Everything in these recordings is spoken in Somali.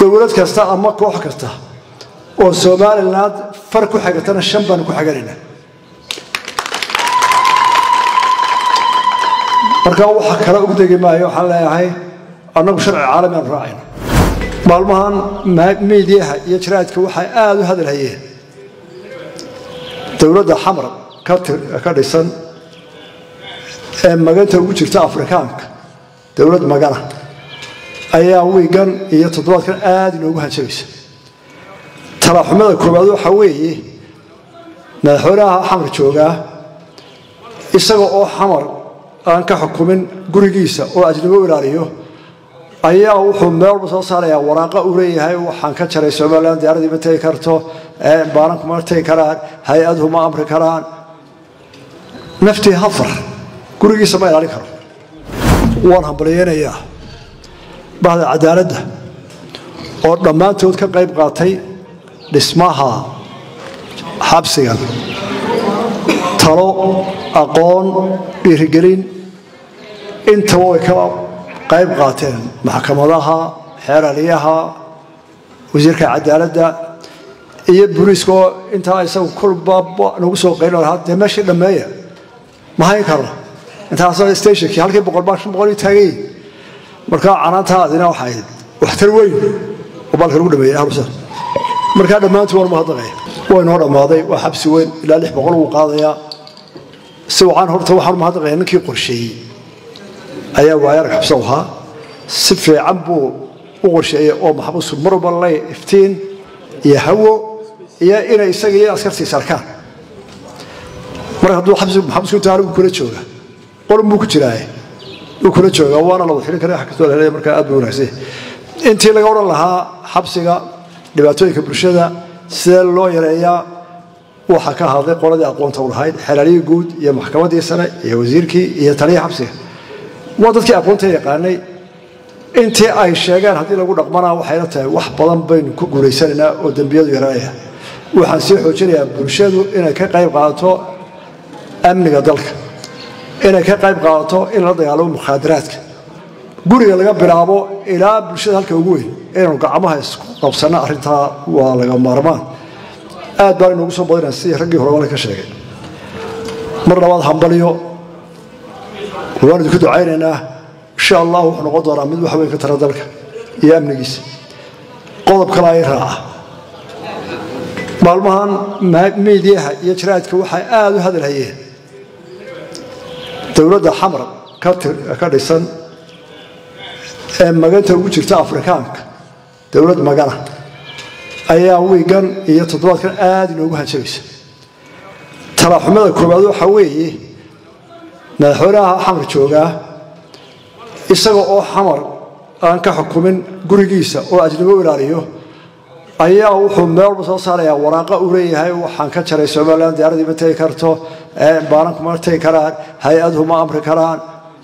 dowlad kasta ama koox kasta oo somaliland far ku xigatana shan baanu ku xiganayna marka waxa kale ugu degi maayo waxaan leeyahay annagu sharci caalami aanu raacayno maalmahan miidiyaha iyo jaraadka waxay aada u hadal hayeen dowladda xamar ka dhisan ee maganta ugu jirta afrikaanka dowlad magana ayaa wiigan iyo toddobaadkan aada inoogu hanjabaysa talaaxumada koowaad waxaa weeye madaxweynaha xamar joogaa isaga oo xamar aan ka xukumin gurigiisa oo ajnabo ilaaliyo ayaa wuxuu meel walba soo saarayaa waraaqa uu leeyahay waxaan ka jaray somalilan diyaaradii ma tegi karto baaranku ma tegi karaan hay-aduhu ma amri karaan naftii hafar gurigiisa ma ilaalin karo waan hambalyeynayaa bahda cadaaladda oo dhammaantood ka qayb qaatay dhismaha xabsigan talo aqoon dhiirigelin intaba way ka qayb qaateen maxkamadaha xeeraliyaha wasiirka cadaaladda iyo booliiska oo intaa isagu kulba nagu soo qaylin lahaa dee meeshii dhammeeya ma hayn karno intaasoo stationkii halkii boqol baa shan boqol ii taagayin markaa canaantaadina waxay waxtar weyn oo baalka lagu dhameeyey ahlusan markaa dhammaantii waan mahadnaqaya way noo dhammaaday waa xabsi weyn ilaa lix boqol wuu qaadayaa si wacan horta waxaan mahadnaqaya ninkii qorsheeyey ayaa waayarag xabsa ahaa si fiican buu u qorsheeyey oo maxbuusu mar walba lay iftiin iyo hawo iyo inay isaga iyo askartiisa arkaan marka hadduu maxabusku inta anigu kula jooga qolun buu ku jiraaye wuu kula jooga waana la wadxilin kara kastoo la helaya markaa aad buu wanaagsan intii laga odhan lahaa xabsiga dhibaatooyinka bulshada sidee loo yareeyaa waxaa ka hadlay qoladii aqoonta u lahayd xelaaliyii guud iyo maxkamaddii sare iyo wasiirkii iyo taliyii xabsiga waa dadkii aqoonta yaqaanay intii ay sheegeen haddii lagu dhaqmanaa waxayla tahay wax badan baynu ku guulaysanaynaa oo dembiyadu yaraanaya waxaan sii xoojinayaa bulshadu inay ka qayb qaadato amniga dalka inay ka qayb qaadato in la dagaalamo mukhaadaraadka guriga laga bilaabo ilaa bulshada halka ugu weyn inaynu gacmaha isku qabsanno arrintaa waa laga maarmaan aad baan inoogu soo badinaa sidii raggii hore wala ka sheegay mar labaad hambalyo waan idinku ducaynaynaa insha allah wuxuu noqon doonaa mid wax weyn ka tara dalka iyo amnigiisa qodob kale ay raaca maalmahan miidiyaha iyo jaraadka waxay aada u hadal hayeen dowladda xamar ka dhisan ee maganta ugu jirta afrikaanka dowlad magana ayaa wiigan iyo toddobaadkan aada inoogu hanjabaysa talaaxumada koowaad waxaa weeye madaxweynaha xamar joogaa isaga oo xamar aan ka xukumin gurigiisa oo ajnabo ilaaliyo ayaa wuxuu meel walba soo saarayaa waraaqa uu leeyahay waxaan ka jaray somalilan diyaaradii ma tegi karto baaranku ma tegi karaan hay-aduhu ma amri karaan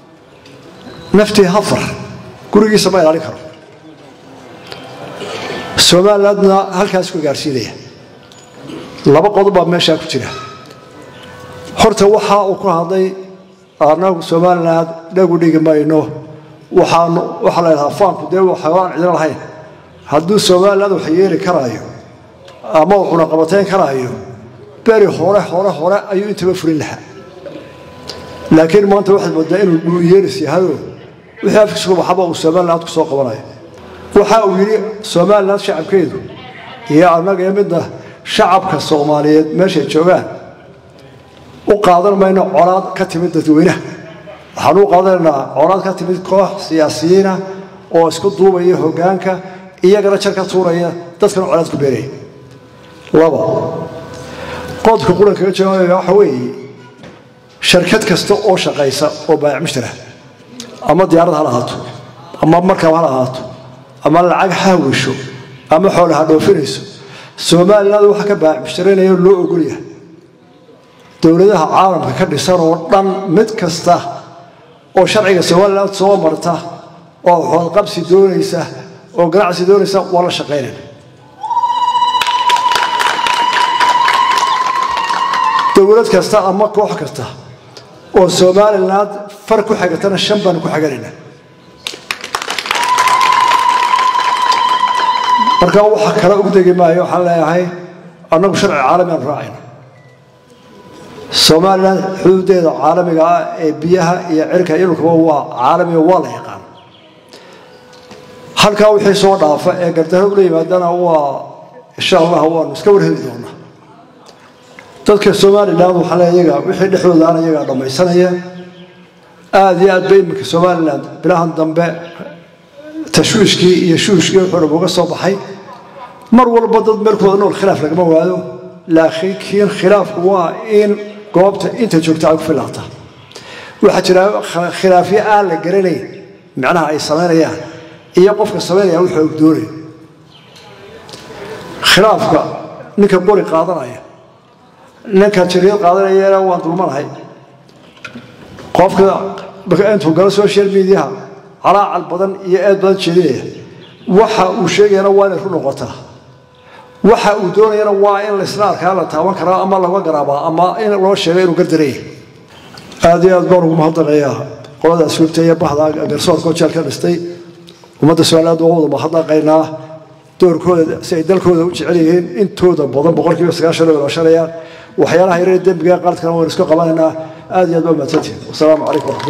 naftii hafar gurigiisa ma ilaalin karo somalilandna halkaas ku gaarsiinaya laba qodob baa meeshaa ku jira horta waxa uu ku hadlay anagu somaliland dhagu dhigi mayno waxaan waxaa la ydhahaa faanku dee waxaan cidina lahayn hadduu somaliland wax yeeli karaayo ama uu cunaqabatayn karaayo beri hore hore hore ayuu intaba furin lahaa laakiin maanta waxaad moodaa inuu dhuuyeelis yahayoo wixii afkiisku baxaba uu somaliland ku soo qabanayo waxa uu yidhi somaliland shacabkeedu iyo annaga iyo midna shacabka soomaaliyeed meeshay joogaan u qaadan mayno colaad ka timid dadweynaha waxaan u qaadanaynaa colaad ka timid koox siyaasiyiina oo isku duubaya hoggaanka iyagana jar ka tuuraya dadkana colaad ku beeraya laba qodobka qurankaga jawaabaya waxa weeye sharkad kasta oo shaqaysa oo baayac mushtara ama diyaarad ha lahaato ama markab ha lahaato ama lacag ha wisho ama xoole ha dhoofinayso somaliland waxa ka baayac mushtaraynayo loo ogolyahay dowladaha caalamka ka dhisan oo dhan mid kasta oo sharciga somaliland soo marta oo xoodqabsi doonaysa oo ganacsi doonaysa waa la shaqaynayna dowlad kasta ama koox kasta oo somaliland far ku xigatana shan baanu ku xiganaynaa marka waxa kale ugu degi maayo waxaan leeyahay annagu sharci caalami aan raacayna somalilan xuduudeeda caalamiga ah ee biyaha iyo cirka iyo dhulkaba waa caalamiga waa la yaqaan halkaa wixii soo dhaafa ee gardarro ula yimaadana waa insha allah waanu iska warheli doonaa dadka somalilan waxaa le iyaga wixii dhexdoodaana iyagaa dhammaysanaya aada iyo aad ba iminka somalilan bilahan dambe tashwiishkii iyo shuushkii wuxuu dhab uga soo baxay mar walba dad meelkooda nool khilaaf lagama waado laakiin khilaafku waa in goobta inta joogta ay ku filaata waxaa jira khilaafyo aan la garanayn macnaha ay samaynayaan iyo qofka samaynaya wuxuu og doonayo khilaafka ninka qori qaadanaya ninka jariid qaadanayana waan dulmanahay qofka intuu galo social mediaha calaacal badan iyo eed badan jeedinaya waxa uu sheegayana waa inay ku noqotaa waxa uu doonayana waa in laisla arkaa la taaban karaa ama laga garaabaa ama in loo sheego inuu gardaraya aad iyo aad baan ugu mahadnaqayaa qolada asluubta iyo bahda garsoorka jeelka dhistay ummadda somaliland waa wada mahadnaqaynaa doorkooda si ay dalkooda u jecel yihiin intooda badan boqolkiiba sagaashan oo shanayaan waxyaalaha yaree dembiga qaladkana waynu isku qabanaynaa aad iyo aad baa mahadsantihin wasalaamu calaykum